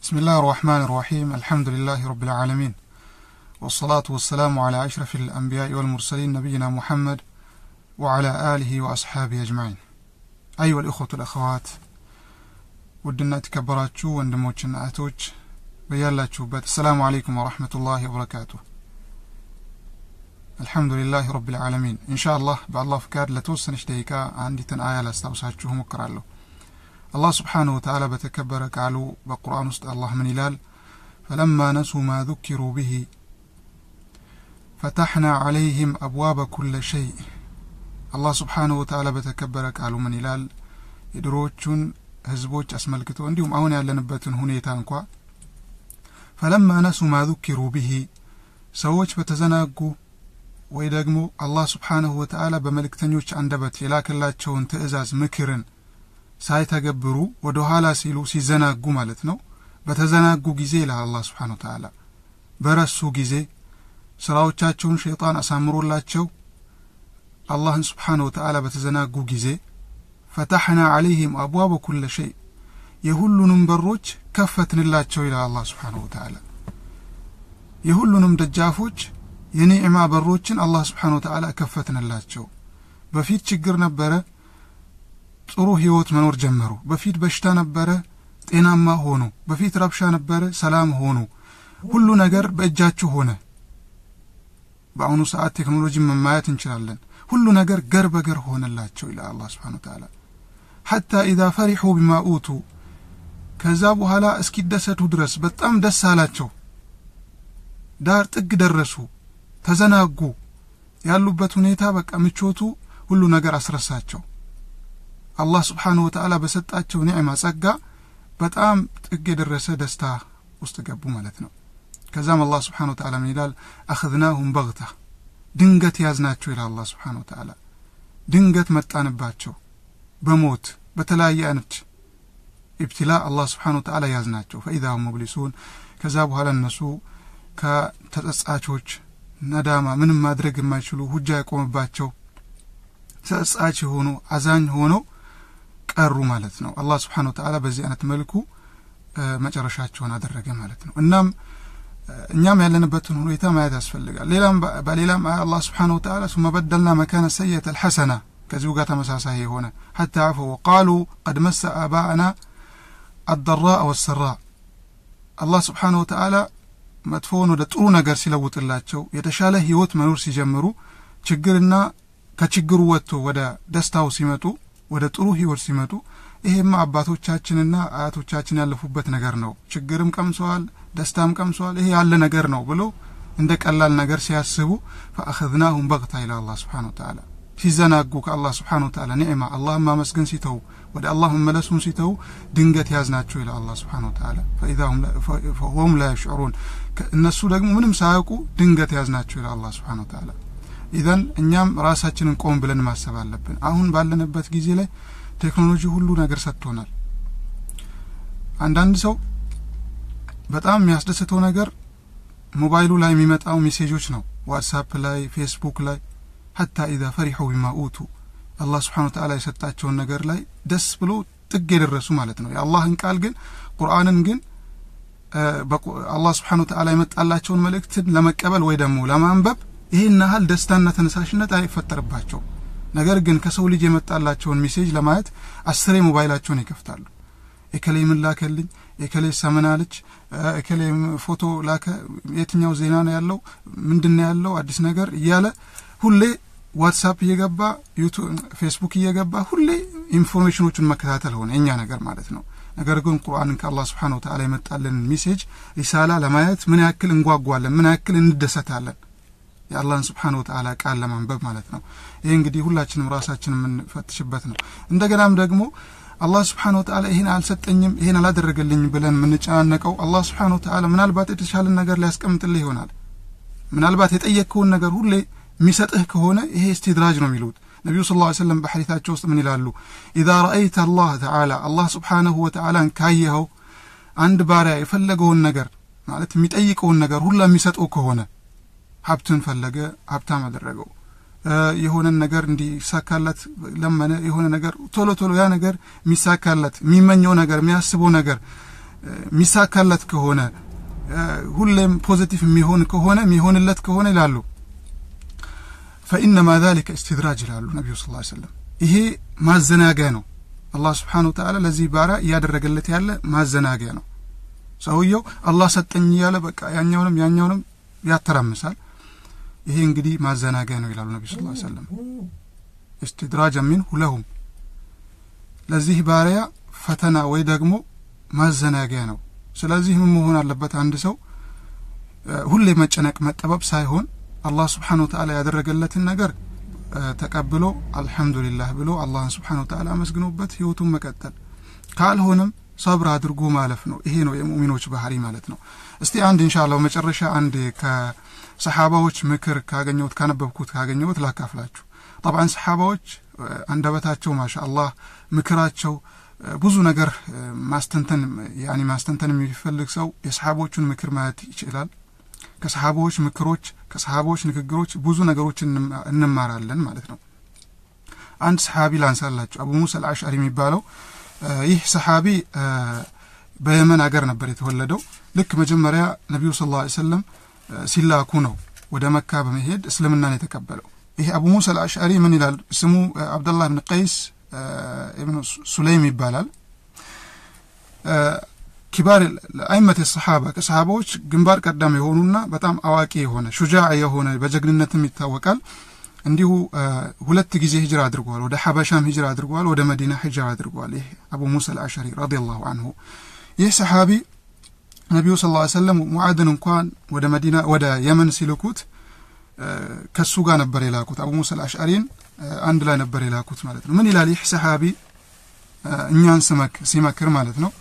بسم الله الرحمن الرحيم الحمد لله رب العالمين والصلاة والسلام على أشرف الأنبياء والمرسلين نبينا محمد وعلى آله وأصحابه أجمعين أيها الإخوة الأخوات ውድና የተከበራችሁ ወንድሞችና እህቶች በያላችሁበት አሰላሙ አለይኩም ወረሕመቱላሂ ወበረካቱ አልሐምዱሊላህ ረብ ልዓለሚን እንሻ አላህ በአላህ ፍቃድ ለተወሰነች ደቂቃ አንዲትን አያ ላስታውሳችሁ እሞክራለሁ አላህ ስብሓንሁ ወተዓላ በተከበረ ቃሉ በቁርአን ውስጥ አላህ ምን ይላል ፈለማ ነሱ ማ ذكሩ ብሂ ፈታሕና ዓለይህም አብዋበ ኩለ ሸይእ አላህ ስብሓንሁ ወተዓላ በተከበረ ቃሉ ምን ይላል የድሮዎቹን ህዝቦች አስመልክቶ እንዲሁም አሁን ያለንበትን ሁኔታ እንኳ ፈለማ ነሱ ማ ذكሩ ብሂ ሰዎች በተዘናጉ ወይ ደግሞ አላህ ስብሓንሁ ወተዓላ በመልእክተኞች አንደበት የላከላቸውን ትእዛዝ ምክርን ሳይተገብሩ ወደ ኋላ ሲሉ ሲዘናጉ ማለት ነው በተዘናጉ ጊዜ ይላል አላህ ስብሓን ወተዓላ በረሱ ጊዜ ስራዎቻቸውን ሸይጣን አሳምሮላቸው አላህን ስብሓን ወተዓላ በተዘናጉ ጊዜ ፈታሕና ዓለይህም አብዋበ ኩለ ሸይ የሁሉንም በሮች ከፈትንላቸው ይላል አላህ ስብሓንሁ ወተዓላ የሁሉንም ደጃፎች የኒዕማ በሮችን አላህ ስብሓን ወተዓላ ከፈትንላቸው በፊት ችግር ነበረ ጥሩ ህይወት መኖር ጀመሩ በፊት በሽታ ነበረ ጤናማ ሆኑ በፊት ረብሻ ነበረ ሰላም ሆኑ ሁሉ ነገር በእጃችሁ ሆነ በአሁኑ ሰዓት ቴክኖሎጂ መማየት እንችላለን ሁሉ ነገር ገር በገር ሆነላቸው ይላል አላህ ስብሓን ወተዓላ ሐታ ኢዛ ፈሪሑ ቢማ ኡቱ ከዛ በኋላ እስኪደሰቱ ድረስ በጣም ደስ አላቸው ዳር ጥግ ደረሱ ተዘናጉ ያሉበት ሁኔታ በቃ ምቾቱ ሁሉ ነገር አስረሳቸው አላህ ስብሓንሁ ወተዓላ በሰጣቸው ኒዕማ ጸጋ በጣም ጥግ የደረሰ ደስታ ውስጥ ገቡ ማለት ነው ከዛም አላህ ስብሓን ወተዓላ ምን ይላል አኽዝናሁም በግታ ድንገት ያዝናቸው ይላል አላህ ስብሓን ወተዓላ ድንገት መጣንባቸው በሞት በተለያየ አይነት ኢብትላ አላህ ስብሓን ወተዓላ ያዝናቸው ፈኢዛ ሁም ሙብሊሱን ከዛ በኋላ እነሱ ከተጸጻቾች ነዳማ ምንም ማድረግ የማይችሉ ሁጃ የቆመባቸው ተጸጻች የሆኑ አዛኝ ሆነው ቀሩ ማለት ነው አላህ ስብሓን ወተዓላ በዚህ አይነት መልኩ መጨረሻቸውን አደረገ ማለት ነው እናም እኛም ያለንበትን ሁኔታ ማየት ያስፈልጋል ሌላም በሌላም አያ አላህ ስብሓን ወተዓላ ሱመ በደልና መካነ ሰየት አልሐሰና ከዚሁ ጋር ተመሳሳይ የሆነ ሐታ አፈ ወቃሉ ቀድ መሰ አባአና አደራ ወሰራ አላህ ስብሓን ወተዓላ መጥፎውን ወደ ጥሩ ነገር ሲለውጥላቸው የተሻለ ህይወት መኖር ሲጀምሩ ችግርና ከችግሩ ወጥቶ ወደ ደስታው ሲመጡ ወደ ጥሩ ህይወት ሲመጡ ይሄማ አባቶቻችንና አያቶቻችን ያለፉበት ነገር ነው ችግርም ቀምሰዋል ደስታም ቀምሰዋል ይሄ ያለ ነገር ነው ብሎ እንደ ቀላል ነገር ሲያስቡ ፈአኸዝናሁም በግታ ይላ አላህ ስብሓን ወተዓላ ሲዘናጉ ከአላህ ስብሓን ወተዓላ ኒዕማ አላህን ማመስገን ሲተው ወደ አላህ መመለሱን ሲተው ድንገት ያዝናቸው ይላ አላህ ስብሓን ወተዓላ ፈሁም ላ የሽዑሩን እነሱ ደግሞ ምንም ሳያውቁ ድንገት ያዝናቸው ይላ አላህ ስብሓን ወተዓላ ኢዘን እኛም ራሳችንን ቆም ብለን ማሰብ አለብን አሁን ባለንበት ጊዜ ላይ ቴክኖሎጂ ሁሉ ነገር ሰጥቶናል አንዳንድ ሰው በጣም የሚያስደስተው ነገር ሞባይሉ ላይ የሚመጣው ሜሴጆች ነው ዋትሳፕ ላይ ፌስቡክ ላይ ሐታ ኢዛ ፈሪሑ ቢማ ኡቱ አላህ ስብሓን ወተዓላ የሰጣቸውን ነገር ላይ ደስ ብሎ ጥግ የደረሱ ማለት ነው የአላህን ቃል ግን ቁርአንን ግን አላህ ስብሓን ወተዓላ የመጣላቸውን መልእክትን ለመቀበል ወይ ደግሞ ለማንበብ ይህን ያህል ደስታና ተነሳሽነት አይፈጠርባቸው ነገር ግን ከሰው ልጅ የመጣላቸውን ሜሴጅ ለማየት አስሬ ሞባይላቸውን ይከፍታሉ ኤከሌ ምን ላከልኝ ኤከሌ ሰምናለች ኤከሌ ፎቶ ላከ የትኛው ዜና ነው ያለው ምንድን ነው ያለው አዲስ ነገር እያለ ሁሌ ዋትሳፕ እየገባ ፌስቡክ እየገባ ሁሌ ኢንፎርሜሽኖቹን መከታተል ሆነ የኛ ነገር ማለት ነው ነገር ግን ቁርአንን ከአላህ ስብሓን ወተዓላ የመጣልንን ሜሴጅ ሪሳላ ለማየት ምን ያክል እንጓጓለን ምን ያክል እንደሰታለን የአላህን ስብሓን ወተዓላ ቃል ለማንበብ ማለት ነው ይህ እንግዲህ ሁላችንም ራሳችን የምንፈትሽበት ነው እንደገናም ደግሞ አላህ ስብሓን ወተዓላ ይህን አልሰጠኝም ይህን አላደረገልኝም ብለን የምንጨናነቀው አላህ ስብሓን ወተዓላ ምናልባት የተሻለን ነገር ሊያስቀምጥልህ ይሆናል ምናልባት የጠየቅከውን ነገር ሁሌ የሚሰጥህ ከሆነ ይሄ እስትድራጅ ነው የሚሉት ነቢዩ ስ ላ ሰለም በሐዲታቸው ውስጥ ምን ይላሉ ኢዛ ረአይተ አላህ ተዓላ አላህ ስብሓንሁ ወተዓላን ካየኸው አንድ ባሪያ የፈለገውን ነገር ማለት የሚጠይቀውን ነገር ሁላ የሚሰጠው ከሆነ ሀብትን ፈለገ ሀብታም አደረገው የሆነን ነገር እንዲሳካለት ለመነ የሆነ ነገር ቶሎ ቶሎ ያ ነገር የሚሳካለት የሚመኘው ነገር የሚያስበው ነገር የሚሳካለት ከሆነ ሁሌም ፖዚቲቭ የሚሆን ከሆነ የሚሆንለት ከሆነ ይላሉ ፈኢነማ ዛሊከ እስትድራጅ ይላሉ ነቢዩ ስ ሰለም ይሄ ማዘናጊያ ነው አላህ ስብሓን ወተዓላ ለዚህ ባሪያ እያደረገለት ያለ ማዘናጊያ ነው ሰውየው አላህ ሰጠኝ እያለ በቃ ያኛውንም ያኛውንም ያተራምሳል ይሄ እንግዲህ ማዘናጊያ ነው ይላሉ ነቢ ስ ሰለም እስትድራጅ ሚንሁ ለሁም ለዚህ ባሪያ ፈተና ወይ ደግሞ ማዘናጊያ ነው ስለዚህ ምን መሆን አለበት አንድ ሰው ሁሌ መጨነቅ መጠበብ ሳይሆን አላህ ስብሓን ወተዓላ ያደረገለትን ነገር ተቀብሎ አልሐምዱሊላህ ብሎ አላህን ስብሓን ወተዓላ አመስግኖበት ህይወቱን መቀጠል ካልሆነም ሰብር አድርጎ ማለፍ ነው ይሄ ነው የሙእሚኖች ባህሪ ማለት ነው እስቲ አንድ እንሻላ መጨረሻ አንድ ከሰሓባዎች ምክር ካገኘሁት ካነበብኩት ካገኘሁት ላካፍላችሁ ጠብዓን ሰሓባዎች አንደበታቸው ማሻ አላህ ምክራቸው ብዙ ነገር ማስተንተን ያኒ ማስተንተን የሚፈልግ ሰው የሰሓቦቹን ምክር ማየት ይችላል ከሰሓቦች ምክሮች ከሰሓቦች ንግግሮች ብዙ ነገሮች እንማራለን ማለት ነው አንድ ሰሓቢ ላንሳላችሁ አቡ ሙሳ አልአሽዓሪ የሚባለው ይህ ሰሓቢ በየመን ሀገር ነበር የተወለደው ልክ መጀመሪያ ነቢዩ ስ ላ ሰለም ሲላኩ ነው ወደ መካ በመሄድ እስልምናን የተቀበለው ይህ አቡ ሙሳ አልአሽዓሪ ምን ይላል ስሙ አብደላህ ብን ቀይስ ኢብኑ ሱለይም ይባላል ኪባር አይመት ሰሓባ ከሰሓባዎች ግንባር ቀደም የሆኑና በጣም አዋቂ የሆነ ሹጃዕ የሆነ በጀግንነትም ይታወቃል እንዲሁ ሁለት ጊዜ ሂጅራ አድርጓል ወደ ሐበሻም ሂጅራ አድርጓል ወደ መዲና ሂጅራ አድርጓል ይህ አቡ ሙሳ አልአሸሪ ረዲየላሁ አንሁ ይህ ሰሓቢ ነቢዩ ስ ላ ሰለም ሙዓድን እንኳን ወደ መዲና ወደ የመን ሲልኩት ከሱ ጋር ነበር የላኩት አቡ ሙሳ አልአሽዓሪን አንድ ላይ ነበር የላኩት ማለት ነው ምን ይላል ይህ ሰሓቢ እኛን ሲመክር ማለት ነው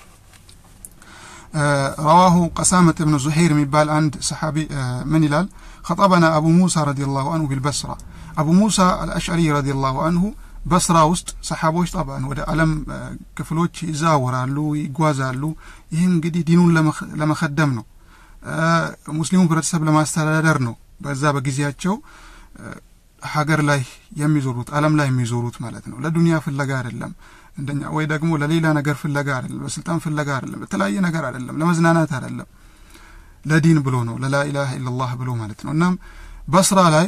رواه قسامة بن زهير ميبال عند صحابي من هلال خطبنا أبو موسى رضي الله عنه بالبصرة أبو موسى الأشعري رضي الله عنه بصرة وسط صحابوች طبعا ወደ ዓለም ክፍሎች ይዛወራሉ ይጓዛሉ ይህም እንግዲህ ዲኑን ለመከደም ነው ሙስሊሙ ህብረተሰብ ለማስተዳደር ነው በዛ በጊዜያቸው ሀገር ላይ የሚዞሩት ዓለም ላይ የሚዞሩት ማለት ነው ለዱንያ ፍለጋ አይደለም እንደኛ ወይ ደግሞ ለሌላ ነገር ፍለጋ አይደለም ለስልጣን ፍለጋ አይደለም ለተለያየ ነገር አይደለም ለመዝናናት አይደለም ለዲን ብሎ ነው ለላኢላሃ ኢላላህ ብሎ ማለት ነው እናም በስራ ላይ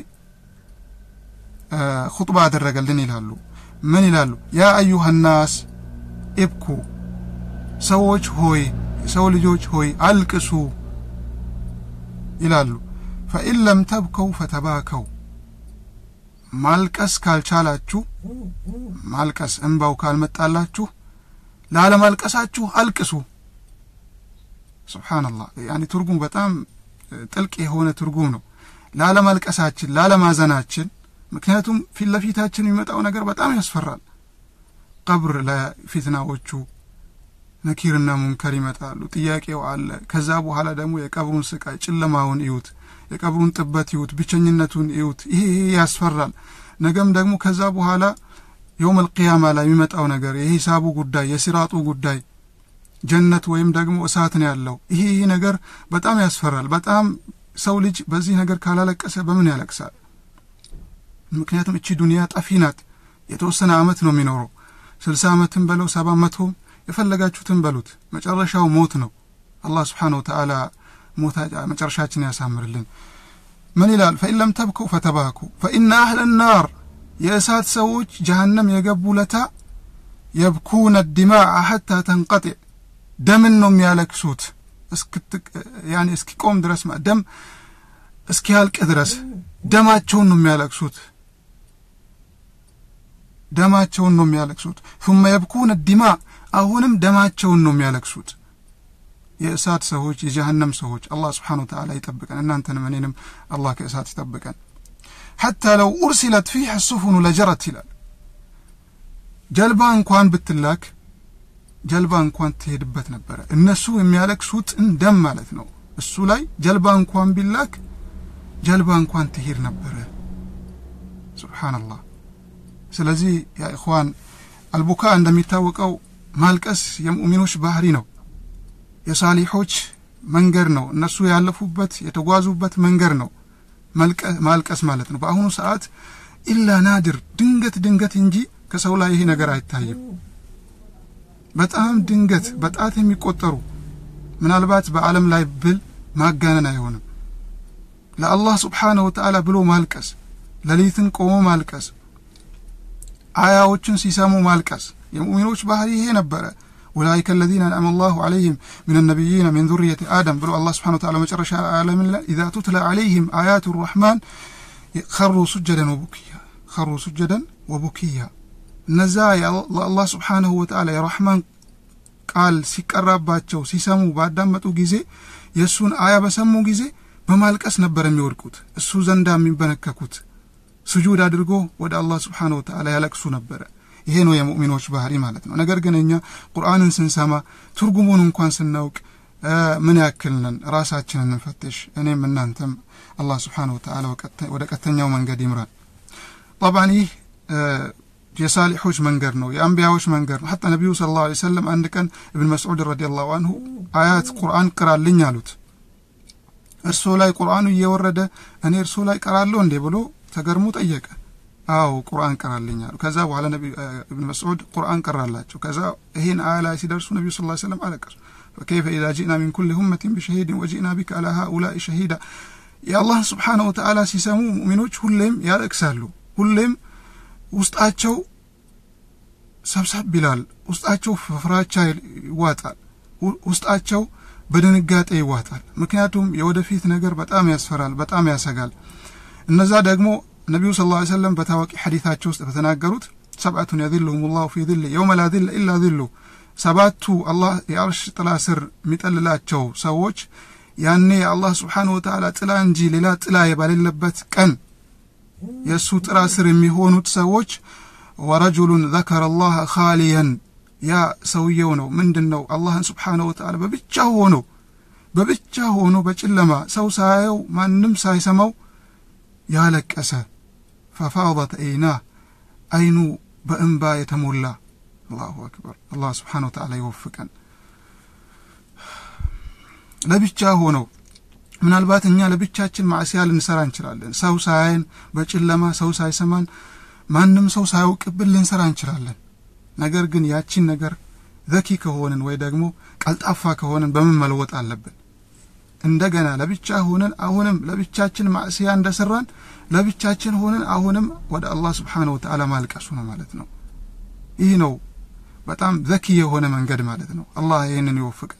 ኹጥባ አደረገልን ይላሉ ምን ይላሉ ያ አዩሃ ናስ ኢብኩ ሰዎች ሆይ ሰው ልጆች ሆይ አልቅሱ ይላሉ ፈኢን ለም ተብከው ፈተባከው ማልቀስ ካልቻላችሁ ማልቀስ እንባው ካልመጣላችሁ ላለማልቀሳችሁ አልቅሱ ስብሓንላህ ያኒ ትርጉም በጣም ጥልቅ የሆነ ትርጉም ነው ላለማልቀሳችን ላለማዘናችን ምክንያቱም ፊት ለፊታችን የሚመጣው ነገር በጣም ያስፈራል ቀብር ለፊትናዎቹ ነኪርና ሙንከር ይመጣሉ ጥያቄው አለ ከዛ በኋላ ደግሞ የቀብሩን ስቃይ ጨለማውን እዩት የቀብሩን ጥበት ይዩት ብቸኝነቱን እዩት ይሄ ይሄ ያስፈራል ነገም ደግሞ ከዛ በኋላ የውም አልቅያማ ላይ የሚመጣው ነገር የሂሳቡ ጉዳይ የሲራጡ ጉዳይ ጀነት ወይም ደግሞ እሳት ነው ያለው ይሄ ይሄ ነገር በጣም ያስፈራል በጣም ሰው ልጅ በዚህ ነገር ካላለቀሰ በምን ያለቅሳል ምክንያቱም እቺ ዱንያ ጠፊ ናት የተወሰነ አመት ነው የሚኖረው ስልሳ አመትን በለው ሰባ መቶም የፈለጋችሁትን በሉት መጨረሻው ሞት ነው አላህ ስብሓን ወተአላ ሞታ መጨረሻችን ያሳምርልን ምን ይላል ፈኢን ለም ተብከው ፈተባኩ ፈኢነ አህለ ናር የእሳት ሰዎች ጀሃነም የገቡ ለታ የብኩነ ዲማዕ ሐታ ተንቀጢዕ ደምን ነው የሚያለክሱት ያኔ እስኪቆም ድረስ ደም እስኪያልቅ ድረስ ደማቸውን ነው የሚያለቅሱት ደማቸውን ነው የሚያለቅሱት ثم يبكون الدماء አሁንም ደማቸውን ነው የሚያለቅሱት የእሳት ሰዎች የጀሃነም ሰዎች አላህ ስብሓን ወተዓላ ይጠብቀን እናንተንም እኔንም አላህ ከእሳት ይጠብቀን ሐታ ለው ኡርሲለት ፊህ ሱፉኑ ለጀረት ይላል ጀልባ እንኳን ብትላክ ጀልባ እንኳን ትሄድበት ነበረ እነሱ የሚያለቅሱት ደም ማለት ነው እሱ ላይ ጀልባ እንኳን ቢላክ ጀልባ እንኳን ትሄድ ነበረ ሱብሓነላህ ስለዚህ ያ ኢኽዋን አልቡካ እንደሚታወቀው ማልቀስ የሙእሚኖች ባህሪ ነው የሳሊሖች መንገድ ነው እነሱ ያለፉበት የተጓዙበት መንገድ ነው ማልቀስ ማለት ነው በአሁኑ ሰዓት ኢላ ናድር ድንገት ድንገት እንጂ ከሰው ላይ ይሄ ነገር አይታይም በጣም ድንገት በጣት የሚቆጠሩ ምናልባት በዓለም ላይ ብል ማጋነን አይሆንም ለአላህ ስብሓንሁ ወተዓላ ብሎ ማልቀስ ሌሊትን ቆሞ ማልቀስ አያዎችን ሲሰሙ ማልቀስ የሙእሚኖች ባህሪ ይሄ ነበረ ኡላይከ አለዚነ አንዓመ አላሁ ዐለይሂም ሚነ ነቢይነ ሚን ዙርየቲ አደም ብሎ አላህ ስብሓነሁ ወተዓላ መጨረሻ ዓለምን ላይ ኢዛ ቱትላ ዐለይሂም አያቱ ረሕማን ኸሩ ሱጀደን ወቡኪያ ኸሩ ሱጀደን ወቡኪያ እነዛ ለአላህ ስብሓነሁ ወተዓላ የረሕማን ቃል ሲቀራባቸው ሲሰሙ ባዳመጡ ጊዜ የእሱን አያ በሰሙ ጊዜ በማልቀስ ነበር የሚወድቁት እሱ ዘንዳ የሚንበነከኩት ስጁድ አድርጎ ወደ አላህ ስብሓነሁ ወተዓላ ያለቅሱ ነበረ ይሄ ነው የሙእሚኖች ባህሪ ማለት ነው ነገር ግን እኛ ቁርአንን ስንሰማ ትርጉሙን እንኳን ስናውቅ ምን ያክል ነን ራሳችንን እንፈትሽ እኔም እናንተም አላህ ስብሓነሁ ወተዓላ ወደ ቀጥተኛው መንገድ ይምራን ጠብዓን ይህ የሳሊሖች መንገድ ነው የአንቢያዎች መንገድ ነው ሐታ ነቢዩ ስለ ላሁ ሰለም አንድ ቀን እብን መስዑድ ረዲ ላሁ አንሁ አያት ቁርአን ቅራልኝ አሉት እርሶ ላይ ቁርአኑ እየወረደ እኔ እርሶ ላይ ቀራለሁ እንዴ ብሎ ተገርሞ ጠየቀ አዎ ቁርአን ቀራልኝ አሉ ከዛ በኋላ እብን መስዑድ ቁርአን ቀራላቸው ከዛ ይህን አያ ላይ ሲደርሱ ነቢዩ ስ ሰለም አለቀሱ ፈከይፈ ኢዛ ጂእና ሚን ኩል ሁመትን ቢሸሂድን ወጂእና ቢከ አላ ሃኡላኢ ሸሂዳ የአላህን ስብሓነሁ ወተዓላ ሲሰሙ ሙእሚኖች ሁሌም ያለቅሳሉ ሁሌም ውስጣቸው ሰብሰብ ይላል ውስጣቸው ፍራቻ ይዋጣል ውስጣቸው በድንጋጤ ይዋጣል ምክንያቱም የወደፊት ነገር በጣም ያስፈራል በጣም ያሰጋል እነዛ ደግሞ ነቢዩ ስ ላ ሰለም በታዋቂ ሐዲታቸው ውስጥ በተናገሩት ሰብአቱን የዝልሁም ላሁ ፊ ዝል የውመ ላ ዝል ኢላ ዝሉ ሰባቱ አላህ የአርሽ ጥላ ስር የሚጠልላቸው ሰዎች ያኔ የአላህ ስብሓንሁ ወተዓላ ጥላ እንጂ ሌላ ጥላ የባሌለበት ቀን የእሱ ጥላ ስር የሚሆኑት ሰዎች ወረጁሉን ዘከረ አላህ ካሊየን ያ ሰውየው ነው ምንድን ነው አላህን ስብሓንሁ ወተዓላ በብቻ ሆኖ በብቻ ሆኖ በጨለማ ሰው ሳያየው ማንም ሳይሰማው ያለቀሰ ፈፋضት አይናህ አይኑ በእንባ የተሞላ አላሁ አክበር አላህ ስብሓን ወተዓላ ይወፍቀን ለብቻ ሆነው ምናልባት እኛ ለብቻችን ማዕሲያ ልንሰራ እንችላለን ሰው ሳያይን በጨለማ ሰው ሳይሰማን ማንም ሰው ሳያውቅብን ልንሰራ እንችላለን ነገር ግን ያቺን ነገር ዘኪ ከሆንን ወይ ደግሞ ቀልጣፋ ከሆንን በምን መለወጥ አለብን እንደገና ለብቻ ሆነን አሁንም ለብቻችን ማዕስያ እንደሰራን ለብቻችን ሆነን አሁንም ወደ አላህ ስብሓንሁ ወተዓላ ማልቀሱ ነው ማለት ነው ይህ ነው በጣም ዘኪ የሆነ መንገድ ማለት ነው አላህ ይህንን ይወፍቅ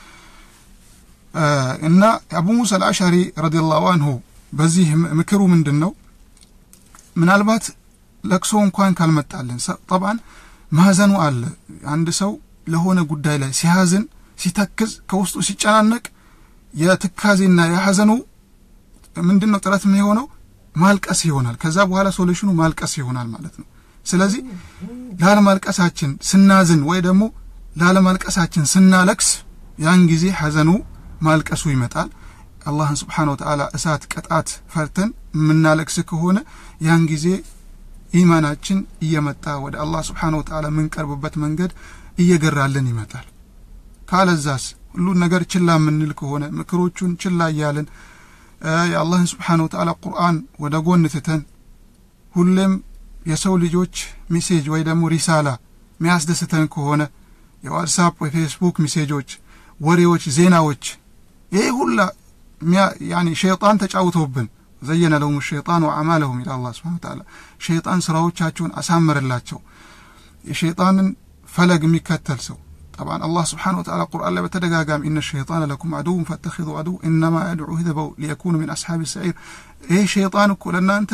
እና አቡ ሙሳ አልአሻሪ ረዲላሁ አንሁ በዚህ ምክሩ ምንድን ነው ምናልባት ለቅሶ እንኳን ካልመጣልን ጠብዓን ማዘኑ አለ አንድ ሰው ለሆነ ጉዳይ ላይ ሲያዝን ሲተክዝ ከውስጡ ሲጨናነቅ የትካዜና የሐዘኑ ምንድን ነው ጥረት የሆነው ማልቀስ ይሆናል ከዛ በኋላ ሶሉሽኑ ማልቀስ ይሆናል ማለት ነው ስለዚህ ላለማልቀሳችን ስናዝን ወይ ደግሞ ላለማልቀሳችን ስናለቅስ ያን ጊዜ ሐዘኑ ማልቀሱ ይመጣል አላህን ስብሓን ወተዓላ እሳት ቅጣት ፈርተን የምናለቅስ ከሆነ ያን ጊዜ ኢማናችን እየመጣ ወደ አላህ ስብሓን ወተዓላ የምንቀርብበት መንገድ እየገራልን ይመጣል ካለዛስ ሁሉን ነገር ችላ የምንል ከሆነ ምክሮቹን ችላ እያልን የአላህን ስብሓን ወተዓላ ቁርአን ወደ ጎን ትተን ሁሌም የሰው ልጆች ሜሴጅ ወይ ደግሞ ሪሳላ የሚያስደስተን ከሆነ የዋትሳፕ ወይ ፌስቡክ ሜሴጆች ወሬዎች ዜናዎች ይህ ሁላ ያኒ ሸይጣን ተጫውተውብን ዘየነ ለሁም ሸይጣን ወአማለሁም ይላል አላህ ስብሓን ተዓላ ሸይጣን ስራዎቻቸውን አሳመረላቸው የሸይጣንን ፈለግ የሚከተል ሰው طبعا الله سبحانه وتعالى قرآن لا بتدقاقام إن الشيطان لكم عدو فاتخذوا عدو إنما يدعو هذبوا ليكونوا من أصحاب السعير إيه شيطان كلنا أنت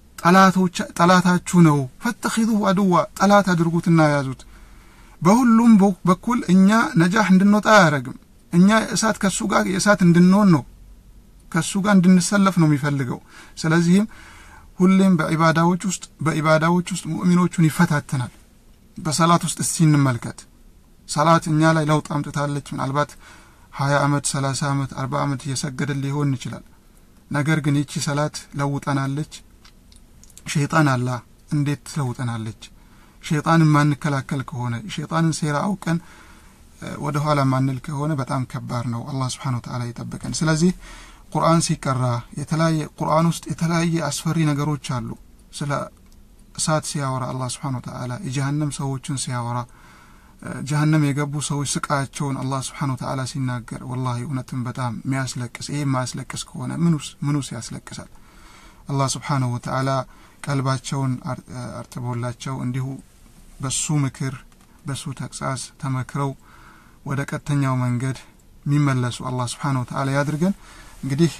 ጠላታችሁ ነው ፈተኺዙ አድዋ ጠላት አድርጉትና ያዙት በሁሉም በኩል እኛ ነጃህ እንድንወጣ አያደረግም እኛ እሳት ከሱ ጋር የእሳት እንድንሆን ነው ከሱ ጋር እንድንሰለፍ ነው የሚፈልገው ስለዚህም ሁሌም በኢባዳዎች ውስጥ በኢባዳዎች ውስጥ ሙእሚኖቹን ይፈታተናል በሰላት ውስጥ እስቲ እንመልከት ሰላት እኛ ላይ ለውጥ አምጥታለች ምናልባት ሀያ አመት ሰላሳ አመት አርባ አመት እየሰገድን ሊሆን ይችላል ነገር ግን ይቺ ሰላት ለውጠናለች ሸይጣን አላ እንዴት ትለውጠናለች ሸይጣንን ማንከላከል ከሆነ ሸይጣንን ሴራ አውቀን ወደ ኋላ ማንል ከሆነ በጣም ከባድ ነው አላህ ስብሓን ወተዓላ ይጠብቀን ስለዚህ ቁርአን ሲቀራ የተለያየ ቁርአን ውስጥ የተለያየ አስፈሪ ነገሮች አሉ ስለ እሳት ሲያወራ አላህ ስብሓን ወተዓላ የጀሃነም ሰዎችን ሲያወራ ጀሀነም የገቡ ሰዎች ስቃያቸውን አላህ ስብሓን ወተዓላ ሲናገር ወላሂ እውነትም በጣም የሚያስለቅስ ይህ የማያስለቅስ ከሆነ ምኑስ ምኑስ ያስለቅሳል አላህ ስብሓንሁ ወተዓላ ቀልባቸውን አርጥቦላቸው እንዲሁ በሱ ምክር በሱ ተግሳጽ ተመክረው ወደ ቀጥተኛው መንገድ የሚመለሱ አላህ ስብሓን ወተዓላ ያድርገን እንግዲህ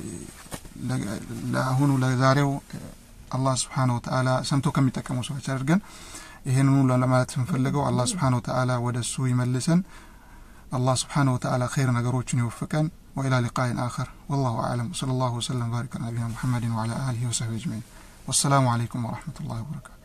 ለአሁኑ ለዛሬው አላህ ስብሓን ወተዓላ ሰምቶ ከሚጠቀሙ ሰዎች አድርገን ይህንኑ ለማለት ስንፈልገው አላህ ስብሓን ወተዓላ ወደ እሱ ይመልሰን አላህ ስብሓን ወተዓላ ኸይር ነገሮችን ይወፍቀን وإلى لقاء آخر والله أعلم صلى الله وسلم وبارك على نبينا محمد وعلى آله وصحبه أجمعين والسلام عليكم ورحمة الله وبركاته